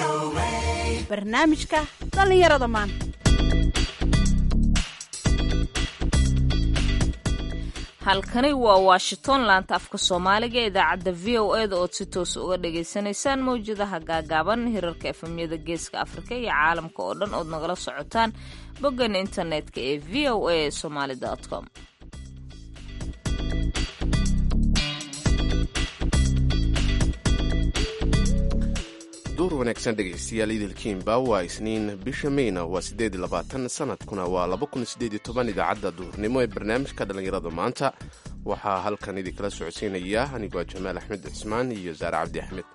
barnaamijka dhallinyarada maanta halkani waa washington laanta afka soomaaliga ee idaacadda v o e da ood si toos uga dhagaysanaysaan mawjadaha gaagaaban hirarka efemyada geeska afrika iyo caalamka oo dhan ood nagala socotaan boggan internetka ee v o a somaali com duur wanaagsan dhegaystayaal idilkiinba waa isniin bisha meyna waa siddeed labaatan sanadkuna waa laba kun sideed iyo toban idaacadda duhurnimo ee barnaamijka dhallinyarada maanta waxaa halkan idinkala socodsiinaya anigoo jamaal axmed cismaan iyo saare cabdi axmed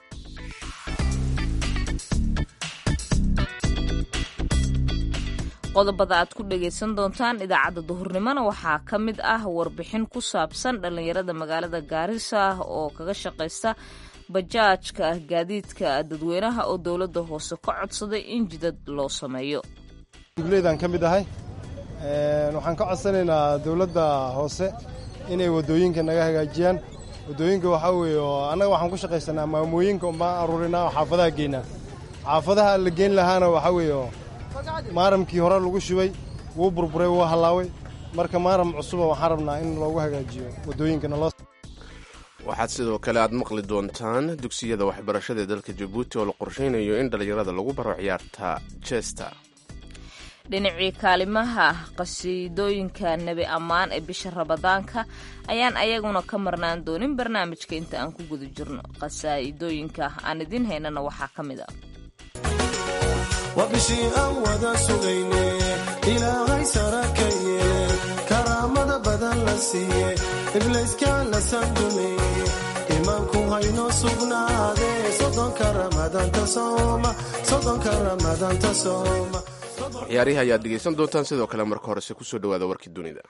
qodobada aad ku dhagaysan doontaan idaacadda duhurnimona waxaa ka mid ah warbixin ku saabsan dhallinyarada magaalada gaarisa oo kaga shaqaysta bajaajka gaadiidka dadweynaha oo dowladda hoose ka codsaday in jidad loo sameeyo dugleydaan ka mid ahay waxaan ka codsanaynaa dowladda hoose inay waddooyinka naga hagaajiyaan waddooyinka waxaa weeye oo annaga waxaan ku shaqaysanaa maamooyinka umbaan aruurinaa oo xaafadaha geynaa xaafadaha la geyn lahaana waxaa weeye oo maaramkii hore lagu shubay wuu burburay wuu hallaaway marka maaram cusuba waxaan rabnaa in loogu hagaajiyo waddooyinkana loo waxaad sidoo kale aad maqli doontaan dugsiyada waxbarashada ee dalka jabuuti oo la qorshaynayo in dhallinyarada lagu baro ciyaarta jesta dhinacii kaalimaha qasiidooyinka nebi ammaan ee bisha rabadaanka ayaan ayaguna ka marnaan doonin barnaamijka inta aan ku guda jirno qasaa'idooyinka aan idiin haynana waxaa ka mid a waa bishii aan wada sugayne ilaahay sara ka yeele karaamada badan la siiye iblayskaan la sandumeeye imaanku haynoo sugnaade sodonka ramadaanta sooma sodonka ramadaanta sooma ciyaarihi ayaad dhegaysan doontaan sidoo kale marka horese kusoo dhawaada warkii dunida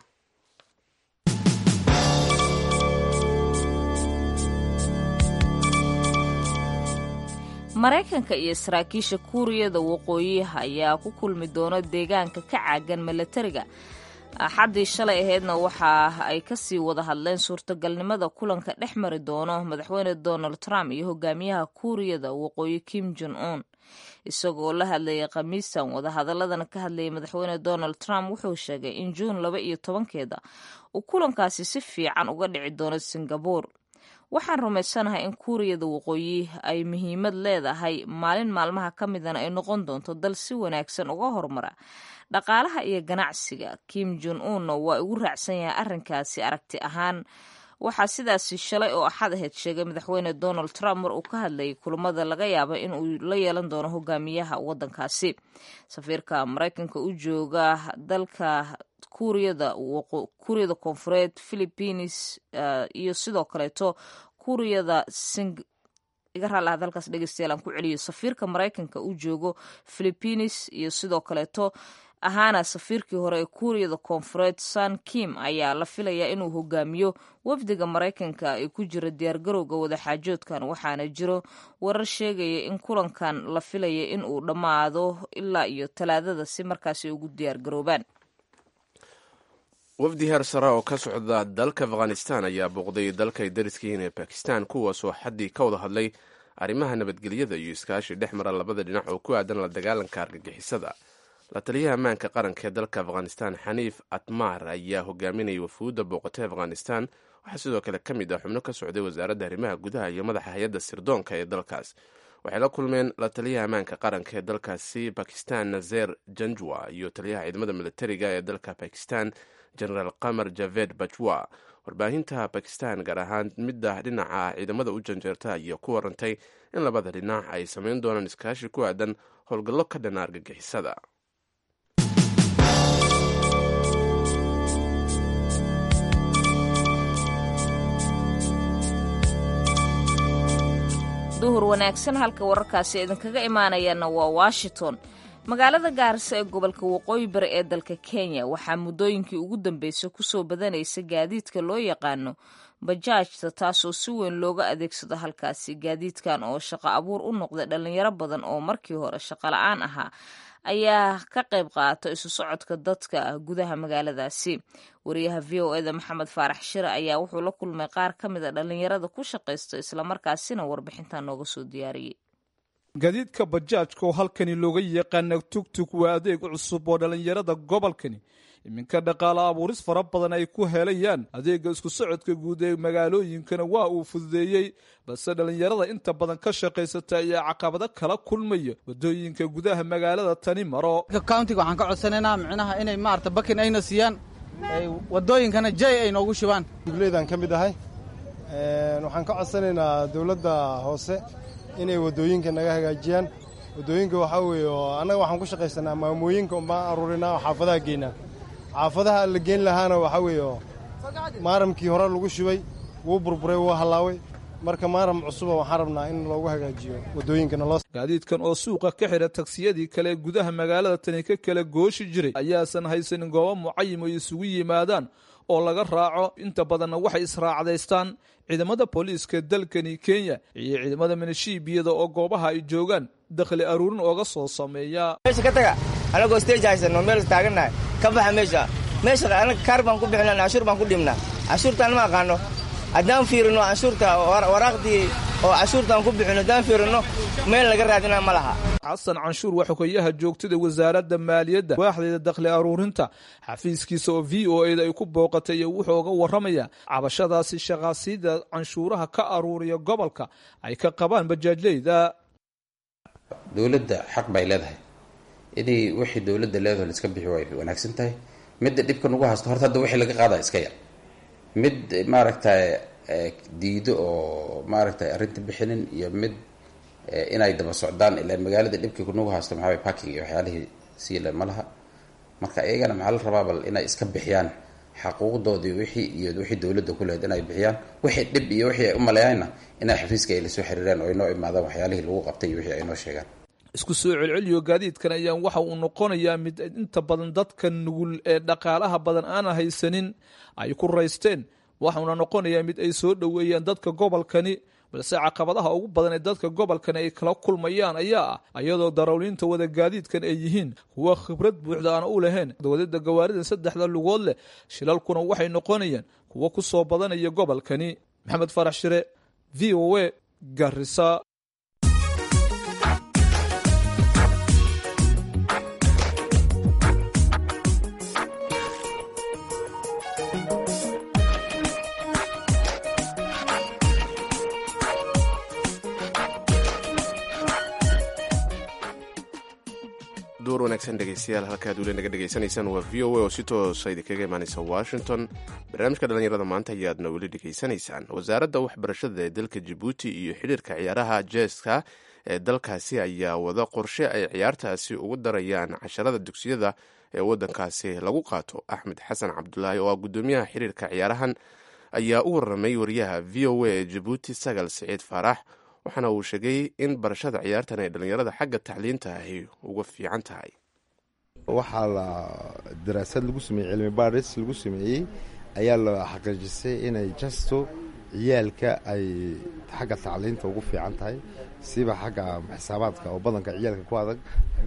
maraykanka iyo saraakiisha kuuriyada waqooyiha ayaa ku kulmi doona deegaanka ka caagan milatariga axaddii shalay ahaydna waxa ay kasii wada hadleen suurtagalnimada kulanka dhex mari doono madaxweyne donald trump iyo hogaamiyaha kuuriyada waqooyi kim jon un isagoo la hadlayay khamiistan wadahadaladana ka hadlayay madaxweyne donald trump wuxuu sheegay in juun laba iyo tobankeeda uu kulankaasi si fiican uga dhici doono singabore waxaan rumaysanahay in kuuriyada waqooyi ay muhiimad leedahay maalin maalmaha ka midana ay noqon doonto dal si wanaagsan uga horumara dhaqaalaha iyo ganacsiga kim jon unna waa igu raacsan yahay arrinkaasi aragti ahaan waxaa sidaasi shalay oo axad ahayd sheegay madaxweyne donald trump mar uu ka hadlayay kulamada laga yaaba in uu la yeelan doono hogaamiyaha waddankaasi safiirka maraykanka u jooga dalka kuuriyada kuuriyada koonfureed philippines iyo sidoo kaleeto kuuriyada sing iga raalaha dalkaas dhegeystayaal aan ku celiyo safiirka maraykanka u joogo philippines iyo sidoo kaleeto ahaana safiirkii hore ee kuuriyada koonfureed san kim ayaa la filayaa inuu hogaamiyo wafdiga maraykanka ee ku jira diyaargarowga wadaxaajoodkan waxaana jiro warar sheegaya in kulankan la filaya in uu dhammaado ilaa iyo talaadada si markaasi ugu diyaargaroobaan wafdi heer sare oo ka socda dalka afghanistan ayaa booqday dalka ay dariska yihiin ee bakistan kuwaasoo xaddii ka wada hadlay arrimaha nabadgelyada iyo iskaashi dhex mara labada dhinac oo ku aadan la dagaalanka argagixisada la taliyaha ammaanka qaranka ee dalka afghanistan xaniif atmar ayaa hogaaminayay wafuudda booqatay afghanistan waxaa sidoo kale ka mid ah xubno ka socday wasaaradda arrimaha gudaha iyo madaxa hay-adda sirdoonka ee dalkaas waxay la kulmeen la taliyaha ammaanka qaranka ee dalkaasi bakistan nazer janjwa iyo taliyaha ciidamada militariga ee dalka bakistan genaraal qamar javed bajwa warbaahinta bakistan gaar ahaan midda dhinaca ciidamada u janjeerta ayaa ku warantay in labada dhinac ay samayn doonaan iskaashi ku aadan howlgallo ka dhana argagixisada duhur wanaagsan halka wararkaasi idinkaga imaanayaana waa washington magaalada gaarisa ee gobolka waqooyi bari ee dalka kenya waxaa muddooyinkii ugu dambeysay kusoo badanaysa gaadiidka loo yaqaano bajaajta taasoo si weyn looga adeegsado halkaasi gaadiidkan oo shaqo abuur u noqday dhallinyaro badan oo markii hore shaqo la-aan ahaa ayaa ka qayb qaata isu socodka dadka gudaha magaaladaasi wariyaha v o eda maxamed faarax shire ayaa wuxuu la kulmay qaar ka mid a dhallinyarada ku shaqaysta islamarkaasina warbixintan nooga soo diyaariyey gaadiidka bajaajka oo halkani looga yaqaana tugtug waa adeeg cusub oo dhallinyarada gobolkani iminka dhaqaale abuuris fara badan ay ku helayaan adeega isku socodka guud ee magaalooyinkana waa uu fududeeyey balse dhallinyarada inta badan ka shaqaysata ayaa caqabado kala kulmaya wadooyinka gudaha magaalada tani maro countiga waxaan ka codsanaynaa micnaha inay maarata bakin ayna siiyaan wadooyinkana jay ay noogu shubaan dugleydaan ka mid ahay waxaan ka codsanaynaa dowladda hoose inay waddooyinka naga hagaajiyaan waddooyinka waxaa weeye oo annaga waxaan ku shaqaysanaa maamooyinka unbaan aruurinaa oo xaafadaha geynaa xaafadaha la geyn lahaana waxaa weeye oo maaramkii hore lagu shubay wuu burburay wuu hallaaway marka maaram cusuba waxaan rabnaa in loogu hagaajiyo waddooyinkana loo gaadiidkan oo suuqa ka xidha tagsiyadii kale ee gudaha magaalada tani ka kala gooshi jiray ayaasan haysanin goobo mucayim ay isugu yimaadaan oo laga raaco inta badanna waxay israacdaystaan ciidamada booliiska dalkani kenya iyo ciidamada minishiibiyada oo goobaha ay joogaan dakhli aruurin ooga soo sameeya meesha ka taga anagoo stage haysano meel taagannahay ka baxa meesha meesha anaga kaar baan ku bixinaa canshuur baan ku dhibnaa canshuurtaan ma aqaano haddaan fiirino canshuurta waraaqdii oo canshuurtaan ku bixino haddaan fiirino meel laga raadinaa ma laha xasan canshuur waa xogeyaha joogtada wasaaradda maaliyadda waaxdeeda dakhli aruurinta xafiiskiisa oo v o eda ay ku booqatay iyo wuxuu uga warramaya cabashadaasi shaqaasiyada canshuuraha ka aruuriya gobolka ay ka qabaan bajaajleyda dowladda xaq bay leedahay inay wixii dowladda leedaho la iska bixi way wanaagsan tahay midda dhibka nagu haysto horta hadda wixii laga qaada iska yar mid maaragtay diido oo maaragtay arrinta bixinin iyo mid inay daba socdaan ilaan magaalada dhibkii kunagu haysto maxaa way parking iyo waxyaalihii siila ma laha marka iyagana maxaa la rabaa bal inay iska bixiyaan xaquuqdoodii wixii iyo wixii dowladda ku lehed inay bixiyaan wixii dhib iyo wixii ay u maleeyaanna inay xafiiska ay lasoo xiriiraan oo inoo imaadaan waxyaalihii lagu qabtay iyo wixii ay noo sheegaan isku soo celceliyo gaadiidkan ayaan waxa uu noqonayaa mid inta badan dadka nugul ee dhaqaalaha badan aana haysanin ay ku raysteen waxauna noqonayaa mid ay soo dhoweeyaan dadka gobolkani balse caqabadaha ugu badan ee dadka gobolkani ay kala kulmayaan ayaa ah iyadoo darawliinta wada gaadiidkan ay yihiin kuwa khibrad buuxda aan u lahayn wadada gawaarida saddexda lugood leh shilalkuna waxay noqonayaan kuwo ku soo badanaya gobolkani maxamed farax shire v o a garisa duur wanaagsan dhegeystayaal halkaad weli naga dhegaysanaysaan waa v o a oo si toosa idinkaga imaanaysa washington barnaamijka dhallinyarada maanta ayaadna weli dhegaysanaysaan wasaaradda waxbarashada ee dalka jabuuti iyo xidhiirka ciyaaraha jeeska ee dalkaasi ayaa wada qorshe ay ciyaartaasi ugu darayaan casharada dugsiyada ee waddankaasi lagu qaato axmed xasan cabdulaahi oo ah guddoomiyaha xidhiirka ciyaarahan ayaa u warramay wariyaha v o a ee jabuuti sagal siciid faarax waxaana uu sheegay in barashada ciyaartan ay dhallinyarada xagga tacliinta ahi uga fiican tahay waxaa la daraasad lagu sameeyey cilmi baaris lagu sameeyey ayaa la xaqiijisay inay jasto ciyaalka ay xagga tacliinta ugu fiican tahay siba xagga xisaabaadka oo badanka ciyaalka ku adag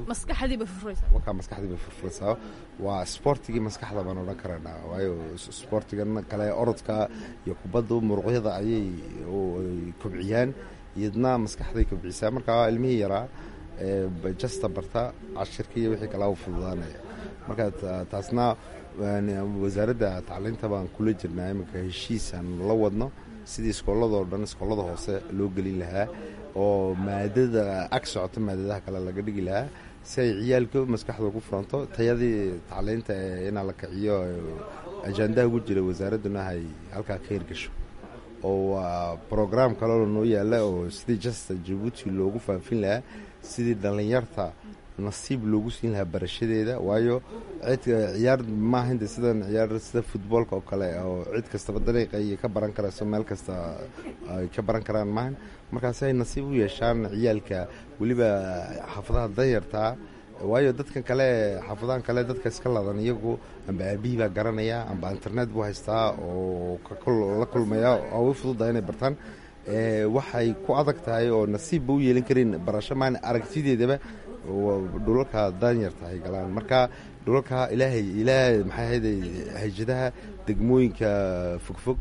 wakaa maskaxdiiba furfuraysaa waa sboortigii maskaxda baan odhan karaynaa waayo sboortigan kale orodka iyo kubadda muruqyada ayay kobciyaan iyadna maskaxday kobcisaa markaa ilmihii yaraa jasta barta cashirka iyo wixii kalaa u fududaanaya marka taasna wasaaradda tacliinta baan kula jirnaa iminka heshiisaan la wadno sidii iskooladoo dhan iskoolada hoose loo gelin lahaa oo maadada ag socota maadadaha kale laga dhigi lahaa si ay ciyaalka maskaxda ugu furanto tayadii tacliinta ee inaa la kiciyo ajaandaha ugu jira wasaaradduna ay halkaa ka hirgasho oo waa brograam kaleo noo yaala oo sidii jasta jabuuti loogu faafin lahaa sidii dhallinyarta nasiib loogu siin lahaa barashadeeda waayo cid ciyaar maahaynta sidan ciyaar sida futboolka oo kale oo cid kastaba dariiqa iyo ka baran karayso meel kasta ay ka baran karaan maahan markaasi ay nasiib u yeeshaan ciyaalka weliba xaafadaha danyartaa waayo dadkan kale xaafadahan kale dadka iska ladan iyagu amba aabihii baa garanaya amba internet buu haystaa oo la kulmaya oo u fududaha inay bartaan waxay ku adag tahay oo nasiibba u yeelan karin barasho maan aragtideedaba dhulalka danyarta ay galaan marka dhulalka ilaahay ilaahay maxay ahayde hajadaha degmooyinka fogfog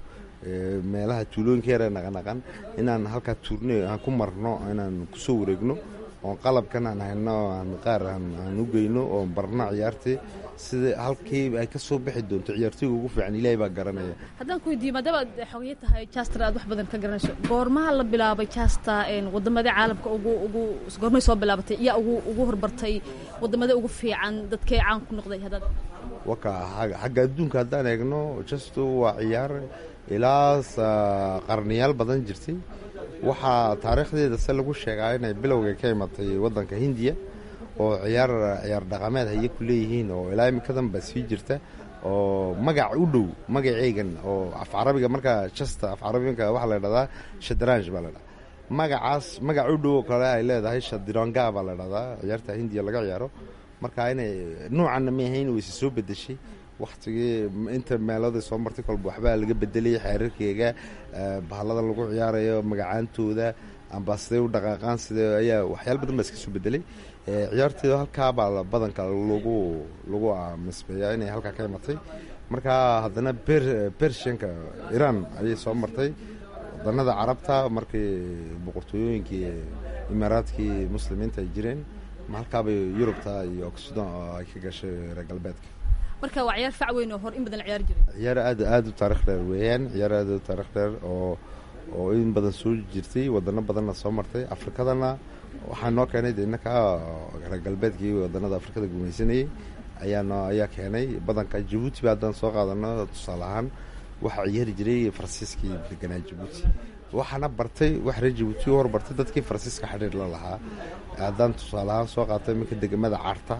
meelaha tuulooyinka yare naqanaqan inaan halkaa tuurne aan ku marno inaan kusoo wareegno oon qalabkan aan hayno aan qaar aan u geyno oon barno ciyaartii sida halkii ay ka soo bixi doonto ciyaartooyga ugu fiican ilaahay baa garanaya haddaan ku weydiiyo maadaama aad xogeyo tahay jaster aad wax badan ka garanayso goormaha la bilaabay jasta wadamadii caalamka ugu ugu goormay soo bilaabatay yaa ugu ugu horbartay wadamada ugu fiican dadkay caan ku noqday haddaad waka xagga adduunka haddaan eegno jasto waa ciyaar ilaa qarniyaal badan jirtay waxaa taariikhdeeda se lagu sheegaa inay bilowga ka imatay waddanka hindiya oo ciyaar ciyaar dhaqameed haye ku leeyihiin oo ilaa imikadan ba sii jirta oo magac u dhow magaceygan oo af carabiga markaa jasta af carabiga waxaa la dhahdaa shadranj baa la dhahdaa magacaas magac u dhow oo kale ay leedahay shadironga baa la dhahdaa ciyaarta hindiya laga ciyaaro marka inay nuucanna ma ahayn wayse soo bedeshay waktigii inta meelada soo martay kolba waxbaa laga bedelay xeerarkeega bahalada lagu ciyaarayo magacaantooda amba siday u dhaqaaqaan sida ayaa waxyaala badan baa iska soo bedelay ciyaarteeda halkaabaa badanka lagu lagu misbeeyaa inay halkaa ka imatay marka haddana bershanka iran ayay soo martay wadanada carabta markii boqortooyooyinkii imaaraadkii muslimiinta ay jireen halkaabay yurubta iyo oksidan oo ay ka gashay reer galbeedka marka waa ciyaar fac weyn oo hor in badan la ciyaari jiray ciyaar aad aada u taarikh dheer weeyaan ciyaar aad u taarikh dheer oo oo in badan soo jirtay wadano badanna soo martay afrikadana waxaa noo keenay de innaka reer galbeedkii wadanada afrikada gumaysanayay ayaano ayaa keenay badanka jabuuti ba haddaan soo qaadano tusaale ahaan waxaa ciyaari jiray faransiiskii deganaa jabuuti waxaana bartay wax reer jabuuti u horbartay dadkii faransiiska xidhiir la lahaa haddaan tusaale ahaan soo qaatay iminka degamada carta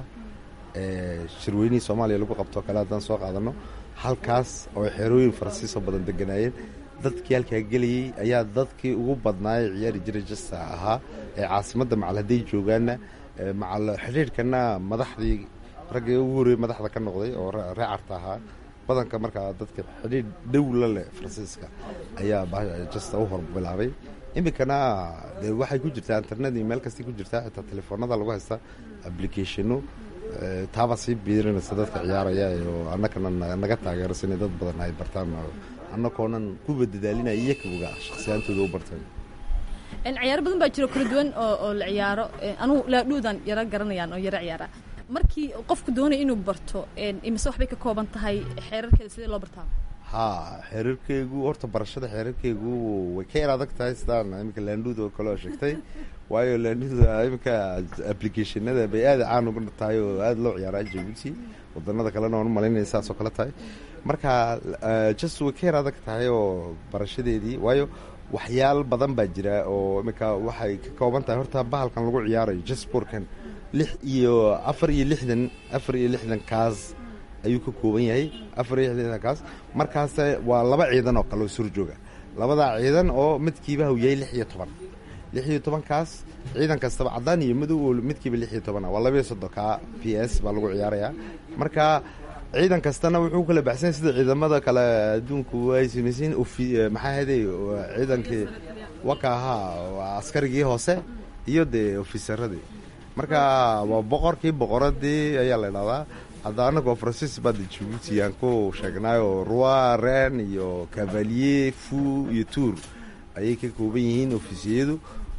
shirweynihii soomaaliya lagu qabtoo kale haddaan soo qaadano halkaas oo xerooyin faransiisoo badan deganaayeen dadkii halkaa gelayey ayaa dadkii ugu badnaayay ciyaari jiray jasta ahaa ee caasimadda macal hadday joogaanna macal xidhiirhkana madaxdii raggii ugu horreeyey madaxda ka noqday oo ree carta ahaa badanka markaa dadka xidhiir dhow la leh faransiiska ayaa jasta u hor bilaabay iminkana de waxay ku jirtaa internet iyo meel kastay ku jirtaa xitaa telefoonada lagu haysta applicationo taabaa sii biirinaysa dadka ciyaaraya oo annagana naga taageerasa inay dad badan ay bartaan annagoonan kuba dadaalinaya iyakuga shakhsiyaantooda u barteen ciyaaro badan baa jiro kala duwan oo oo la ciyaaro anugu laadhuudan yaro garanayaan oo yaro ciyaara markii qofku doonaya inuu barto imise waxbay ka kooban tahay xeerarkeeda sidee loo bartaa ha xeerarkeygu horta barashada xeerarkeygu way ka yar adag tahay sidaan iminka laandhuud oo kale oo sheegtay waayo laandhuuda iminka applicationada bay aada caan uga tahay oo aada loo ciyaaraa jabuuti wadanada kalena waan u malaynaya saasoo kale tahay marka just way ka yar adag tahay oo barashadeedii waayo waxyaal badan baa jira oo iminka waxay ka kooban tahay horta bahalkan lagu ciyaarayo jasporkan lix iyo afar iyo lixdan afar iyo lixdan kaas ayuu ka kooban yahay afar iyo lixdan kaas markaas waa laba ciidan oo kale oo sur jooga labadaa ciidan oo midkiiba uu yahay lix iyo toban lix iyo tobankaas ciidan kastaba caddaan iyo madow oo midkiiba lix iyo toban waa laba iyo soddonka p s baa lagu ciyaarayaa marka ciidan kastana wuxuu kala baxsanya sida ciidamada kale adduunku ay samaysiin maxaa haday ciidankii waka ahaa askarigii hoose iyo dee ofisaradii marka waa boqorkii boqoradii ayaa la idhahdaa hadda anagoo francis bada jabuuti aan ku sheegnaayo roi ren iyo cavalier fu iyo tour ayay ka kooban yihiin ofisiyadu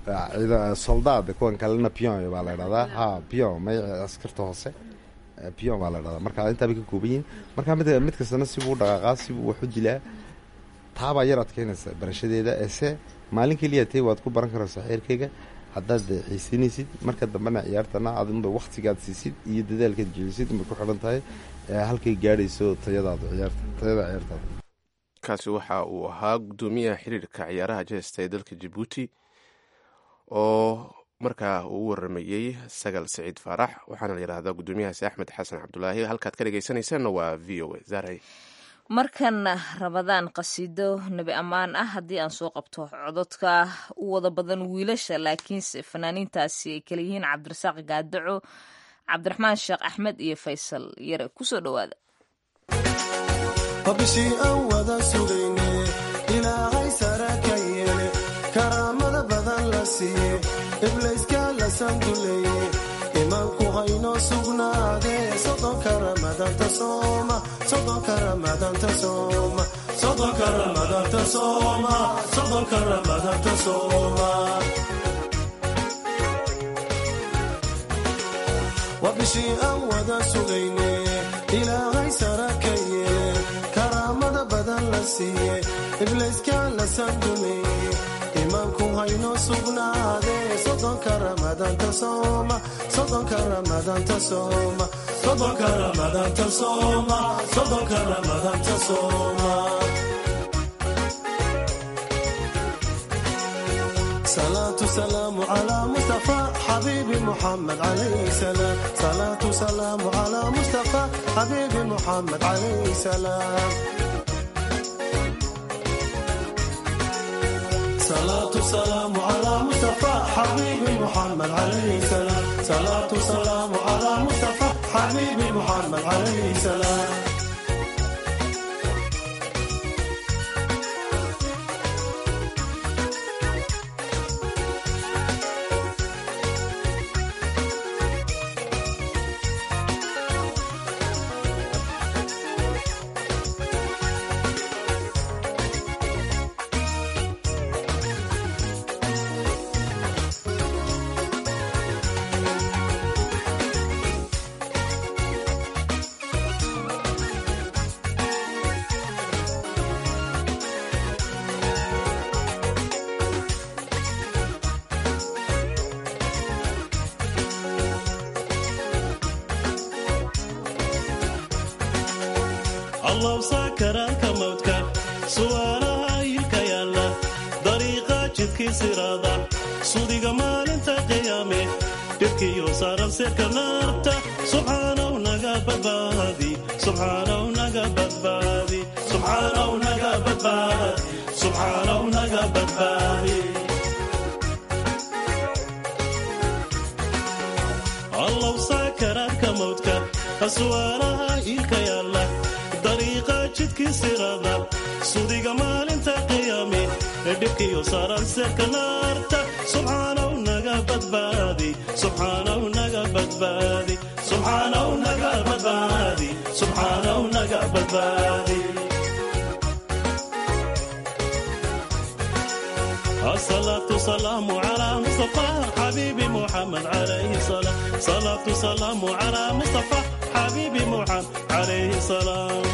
soldaad kuwan kalena pion baa la idhahdaa ha pion may askarta hoose pion baa la dhahdaa marka intaabay ka kooban yihiin marka mid mid kastana sibuu dhaqaaqaa sibuu wax u dilaa taabaa yar adkeynaysa barashadeeda ese maalin keliya tay waad ku baran karaysaa xeerkeyga haddaad xiisinaysid marka dambena ciyaartana adunba waktigaad siisid iyo dadaalkaad jelisid bay ku xidhan tahay halkay gaadhayso tayadaada ciyaarta tayada ciyaartaada kaasi waxa uu ahaa guddoomiyaha xiriirka ciyaaraha jesta ee dalka jabuuti oo markaa uu u waramayey sagal saciid faarax waxaana la yidhahdaa guddoomiyahaasi axmed xasan cabdulaahi halkaad ka dhegeysanaysaanna waa v o a zaaray markana rabadaan qasiido nebi ammaan ah haddii aan soo qabto cododka u wada badan wiilasha laakiinse fanaaniintaasi ay kala yihiin cabdirasaaq gaadaco cabdiraxmaan sheekh axmed iyo faysal yare kusoo dhowaada bishii aan wada sugayne ilaahay sara ka yeele karaamada badan la siiye iblayska la sanduleeye imaanku haynoo sugnaadee sodonka ramadanta sooma sodonka ramadanta sooma sodonka ramadanta sooma sodonka ramadanta sooma bishii aan wada sugayne ilaahay sara ka yeele karaamada badan la siiye iblayska la sandumeeye imaanku haynoo sugnaade sodonka ramadaanta sooma sodonka ramadaanta sooma sodonka ramadaanta sooma sodonka ramadaanta sooma صلاة سلام على مصطفى حبيبي محمد عليه السلام صلاة سلام على مصطفى حبيبي محمد عليه السلام صلاة سلام على مصطفى حبيبي محمد عليه السلام صلاة سلام على مصطفى حبيبي محمد عليه السلام allaw saakaraanka mawdka su'aalaha ilka yaalla dariiqa jidkii siraada sudiga maalinta qiyaame dhibkiyo saaran sirka naarta subxaanaw naga badbaadi subxaanaw naga badbaadi subxaanaw naga badbaadi subxaanaw naga badbaadi allaw saakaraanka mawdka su'aalaha ilka yaalla dariiqa jidkii sirada sudiga maalinta qiyaame ee dhibkiyo saaran seerka naarta subxaanaw naga badbaadi subxaanaw naga badbaadi subxaanaw naga badbaadi subxaanaw naga badbaadi الصلاة سلام على مصطفى حبيبي محمد عليه السلام صلاة سلام على مصطفى حبيبي محمد عليه السلام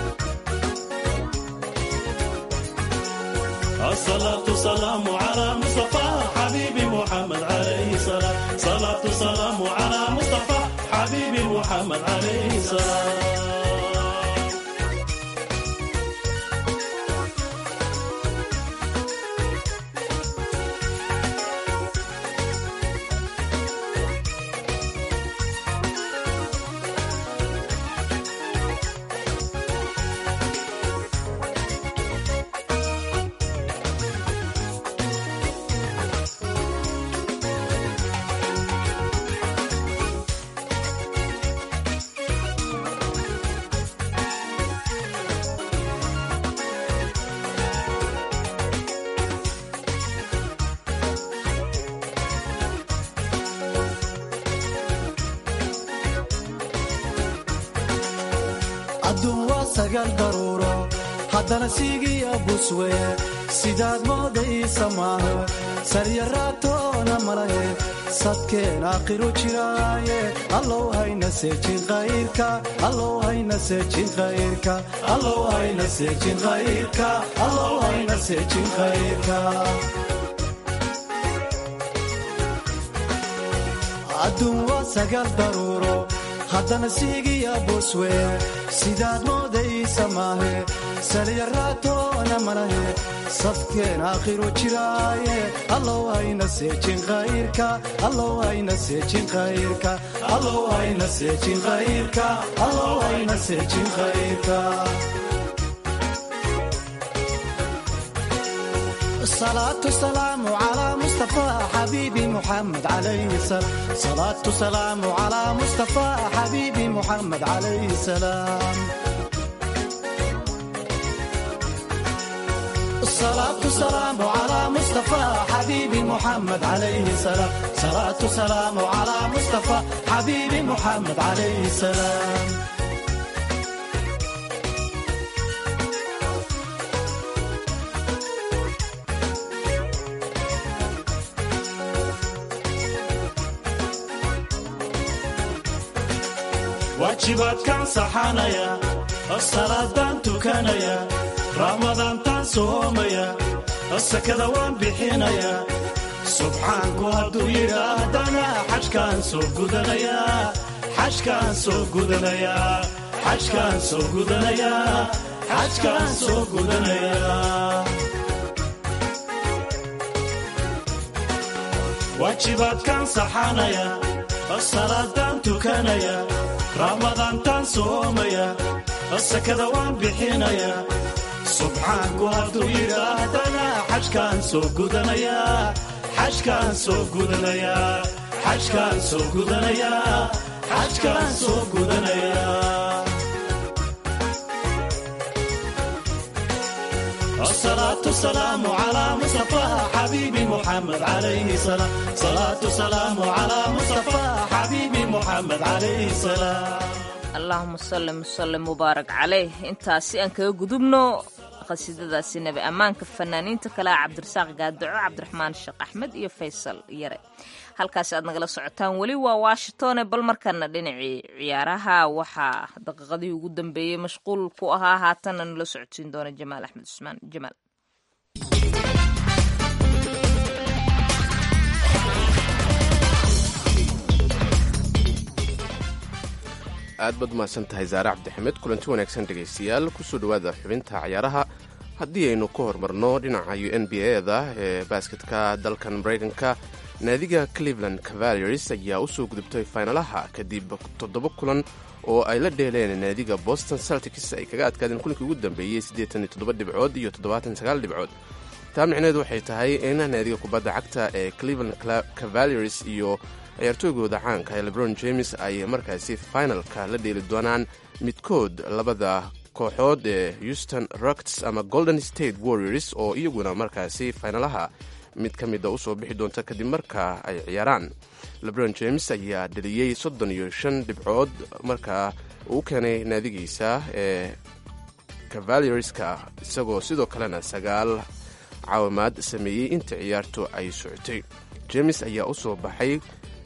الصلاة سلام على مصطفى حبيبي محمد عليه السلام صلاة سلام على مصطفى حبيبي محمد عليه السلام adduun waa sagaal daruuro haddana siigiya buswe sidaad moodaysa maahe saryaraatoona malahe sadkeen aakhiru jiraaye allow hayna seejin khayrka allow hayna seejin khayrka allow hayna seejin khayrka allow hayna seejin khayrka adduun waa sagaal daruuro haddana siigiya buswe sidaad moodaysa maahe salyaraatoona malahe sadkeen aakhiru jiraaye allow hayna seejin khayrka allow hayna seejin khayrka allow hayna seejin khayrka allow hayna seejin khayrka صلاة سلام على مصطفى حبيبي محمد عليه السلام صلاة سلام على مصطفى حبيبي محمد عليه السلام الصلاة سلام على مصطفى حبيبي محمد عليه السلام صلاة سلام على مصطفى حبيبي محمد عليه السلام waajibaadkaan saxanaya salaadaan tukanaya ramadaantaan soomaya sakada waan bixinaya subxaanku hadduu yidhaahdana xajkaan soo gudanaya xajkaan soo gudanaya xajkaan soo gudanaya xajkaan soo gudanaya waajibaadkaan saxanaya salaadaan tukanaya ramadaantaan soomaya sakada waan bixinaya subxaanku hadduu yidhaahdana xajkaan soo gudanaya xajkaan soo gudanaya xajkaan soo gudanaya xajkaan soo gudanaya الصلاة والسلام على مصطفى حبيبي محمد عليه الصلاة صلاة والسلام على مصطفى حبيبي محمد عليه السلام allahuma salli musallim mubaarak caleyh intaasi aan kaga gudubno qasiidadaasi nabi ammaanka fanaaniinta kale ah cabdirasaaq gaadaco cabdiraxmaan sheekh axmed iyo faysal yare halkaasi aad nagala socotaan weli waa washingtone bal markana dhinacii ciyaaraha waxaa daqiiqadii ugu dambeeyey mashquul ku ahaa haatanna nala socodsiin doona jamaal axmed cusmaan jamaal aad baad umahadsan tahay zaare cabdixamed kulanti wanaagsan dhegaystayaal kusoo dhowaada xubinta ciyaaraha haddii aynu ku horumarno dhinaca n b a-da ee baasketka dalkan maraykanka naadiga cleveland cavaliers ayaa u soo gudubtay faynalaha kadib toddoba kulan oo ay la dheeleen naadiga boston celtics ay kaga adkaadeen kulankii ugu dambeeyey siddeetan iyo toddoba dhibcood iyo toddobaatan sagaal dhibcood taa micneheedu waxay tahay in naadiga kubadda cagta ee cleveland cavaliers iyo ciyaartooygooda caanka ee lebron james ay markaasi finalka la dheeli doonaan midkood labada kooxood ee houston rockets ama golden state warriors oo iyaguna markaasi faynalaha mid ka mida usoo bixi doonta kadib marka ay ciyaaraan lebron james ayaa dheliyey soddon iyo shan dhibcood markaa uu keenay naadigiisa ee cavalierska isagoo sidoo kalena sagaal caawimaad sameeyey inta ciyaartu ay socotay james ayaa usoo baxay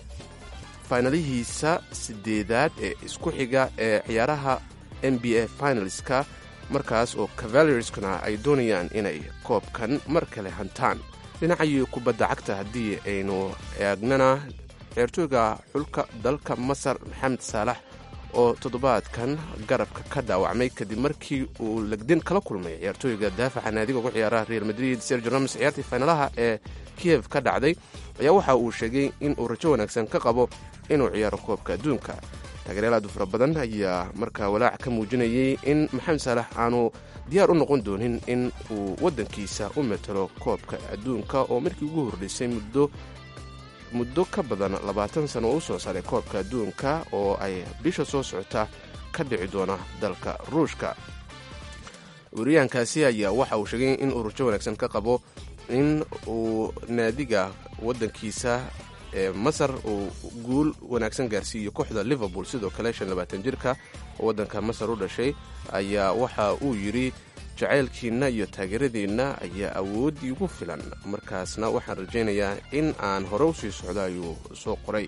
faynalihiisa sideedaad ee isku xiga ee ciyaaraha n b a finalska markaas oo cavalierskuna ay doonayaan inay koobkan mar kale hantaan dhinacii kubadda cagta haddii aynu eegnana ciyaartooyga xulka dalka masar maxamed saalax oo toddobaadkan garabka ka dhaawacmay kadib markii uu legdin kala kulmay ciyaartooyga daafaca naadiga ugu ciyaara real madrid sergio ramos ciyaartii faynalaha ee kiyev ka dhacday ayaa waxa uu sheegay in uu rajo wanaagsan ka qabo inuu ciyaaro koobka adduunka taageeryaal aad u fara badan ayaa markaa walaac ka muujinayay in maxamed saalax aanu diyaar u noqon doonin in uu waddankiisa u matalo koobka adduunka oo markii ugu horreysay muddo muddo ka badan labaatan sano oo u soo saaray koobka adduunka oo ay bisha soo socota ka dhici doona dalka ruushka wariyahankaasi ayaa waxa uu sheegay in uu rajo wanaagsan ka qabo in uu naadiga waddankiisa ee masar uu guul wanaagsan gaarsiiyo kooxda liverpool sidoo kale shan labaatan jirka oo waddanka masar u dhashay ayaa waxa uu yidhi jacaylkiinna iyo taageeradiinna ayaa awooddii ugu filan markaasna waxaan rajaynayaa in aan hore u sii socdo ayuu soo qoray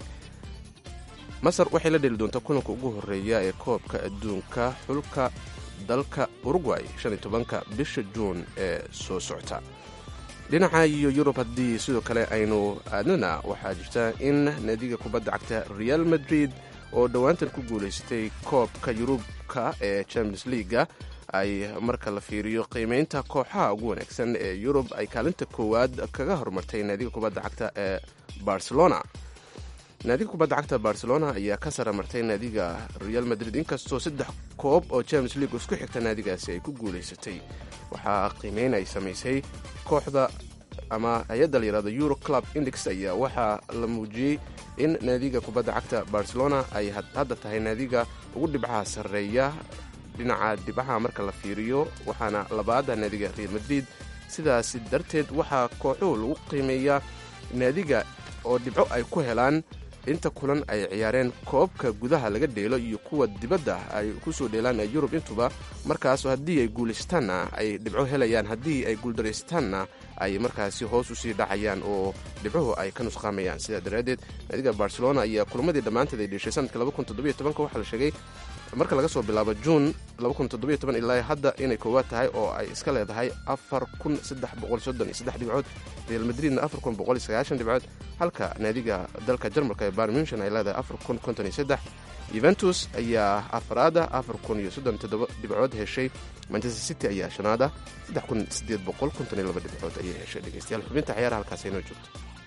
masar waxay la dheli doontaa kulanka ugu horreeya ee koobka adduunka xulka dalka urugway shan iyo tobanka bisha juun ee soo socota dhinaca iyo yurub haddii sidoo kale aynu aadnana waxaa jirta in naadiga kubadda cagta real madrid oo dhowaantan ku guulaystay koobka yurubka ee champions leaga ay marka la fiiriyo qiimeynta kooxaha ugu wanaagsan ee yurub ay kaalinta koowaad kaga horumartay naadiga kubadda cagta ee barcelona naadiga kubadda cagta barcelona ayaa ka sara martay naadiga real madrid inkastoo saddex koob oo champions league isku xigta naadigaasi ay ku guulaysatay waxaa qiimeyn ay samaysay kooxda ama hay-adda la yihahdo euro club index ayaa waxaa la muujiyey in naadiga kubadda cagta barcelona ay hadda tahay naadiga ugu dhibcaha sarreeya dhinaca dhibcaha marka la fiiriyo waxaana labaada naadiga real madrid sidaasi darteed waxaa kooxuhu lagu qiimeeyaa naadiga oo dhibco ay ku helaan inta kulan ay ciyaareen koobka gudaha laga dheelo iyo kuwa dibadda ay ku soo dheelaan ee yurub intuba markaas haddii ay guulaystaanna ay dhibco helayaan haddii ay guuldaraystaanna ay markaasi hoos usii dhacayaan oo dhibcuhu ay ka nusqaamayaan sidaa daraaddeed naadiga barcelona ayaa kulamadii dhammaanteed ay dheshay sanadka waxaa la sheegay marka laga soo bilaabo juun ilaa hadda inay koowaad tahay oo ay iska leedahay dhibcood real madridna dhibcood halka naadiga dalka jarmalka ee bayern munchen ay leedahay yuventus ayaa afraada dhibcood heshay manchester city ayaa shanaada dhibcood ayay heshay dhegeystayaal xubinta ciyaaraha halkaas inoo joogto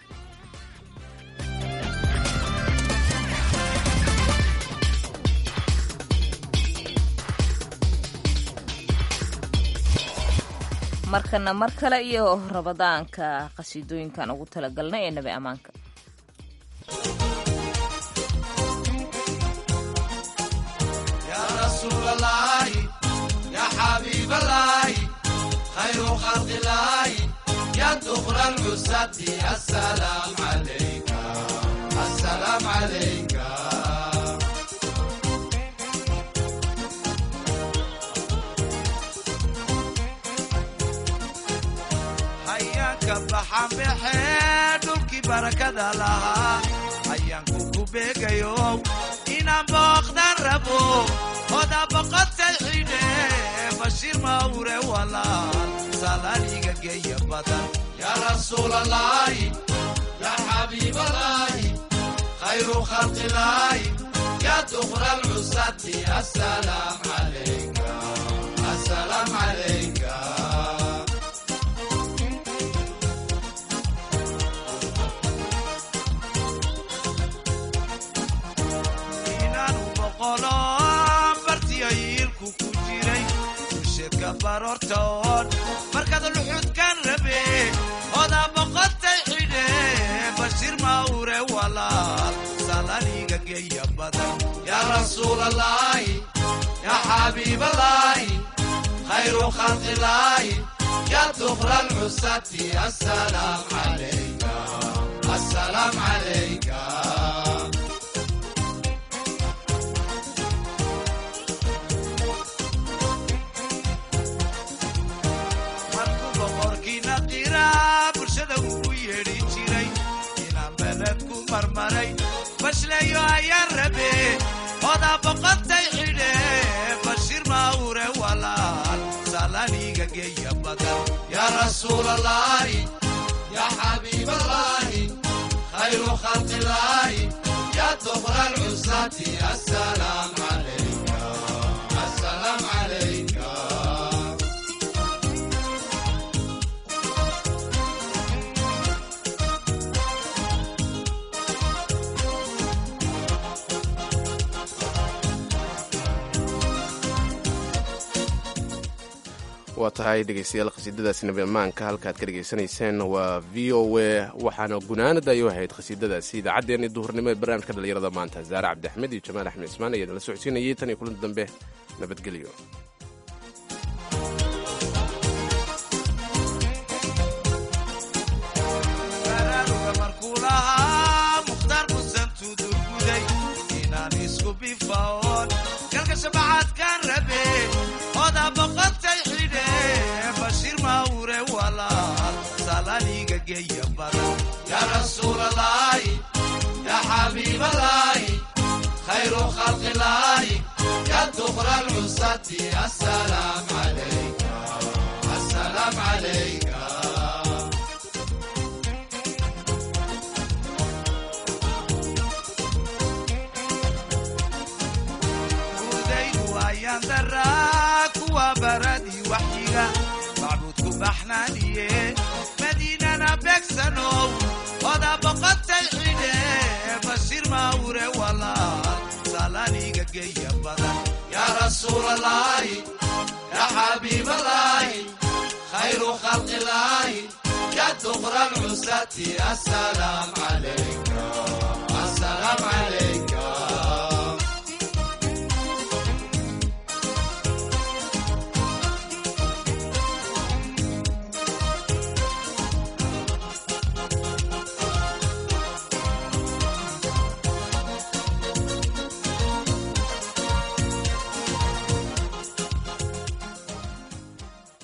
markana mar kale iyo rabadaanka qhasiidooyinkan ugu talagalnay ee nabi ammaanka hayaanka baxanbaxee dhulkii barakada lahaa hayaanku ku beegayo inaan booqdan rabo oda boqotay xidhe bashiir mawre walaal salaaliga geeya badan yaa rasuulalaahi yaa xabiibalaahi khayru khalqilaahi yaa dukra lcusati asalaam calayka asalaam calayka bartiyayiilku ku jiray usheedka baroortaoon markaad luxudkan rabe odaa boqotay xidhe bashiir mawre walaal salaniga geeya badan yaa rasuulalaahi yaa xabiibalaahi khayru khalqilaahi yaa dukra lcusati asalaam calayka asalaam calayka bulshada ugu yeedhi jiray inaan beledku marmaray bashleeyo ayaan rabe odaa boqotay xidhe bashiir mawre walaal salaniga geeya badan yaa rasuulalaahi yaa xabiibalaahi khayru khalqilaahi yaa dukra lcusati asalaam calayka asalaam calayka waa tahay dhegeystayaal khasiidadaasi nabi ammaanka halkaad ka dhegaysanayseen waa v o a waxaana gunaanada ay u ahayd khasiidadaasi idaacaddeenii duhurnimo ee barnaamijka dhallinyarada maanta zaare cabdiaxmed iyo jamaal axmed ismaan ayaa nala socodsiinayay tan iyo kulanti dambe nabadgelyo baraaruga markuu lahaa mukhtaar musan tudurguday inaan isku bifaoon galka shabacaadkaan rabe odaa boqotay xidhe bashiir mawre walaal salaniga geeya badan yaa rasuulalaahi yaa xabiibalaahi khayru khalqilaahi yaa dukra lcusati asalaam calayka asalaam calayka gudaydu ayaan daraa kuwa baradii waxyiga macbuudku baxnaaniye madiinana beegsanow odaa boqotay xidhe bashiir mawre walaal salaniga geeya badan yaa rasuulalaahi yaa xabiibalaahi khayru khalqilaahi yaa dukra lcusati asalaam calayka asalaam calayka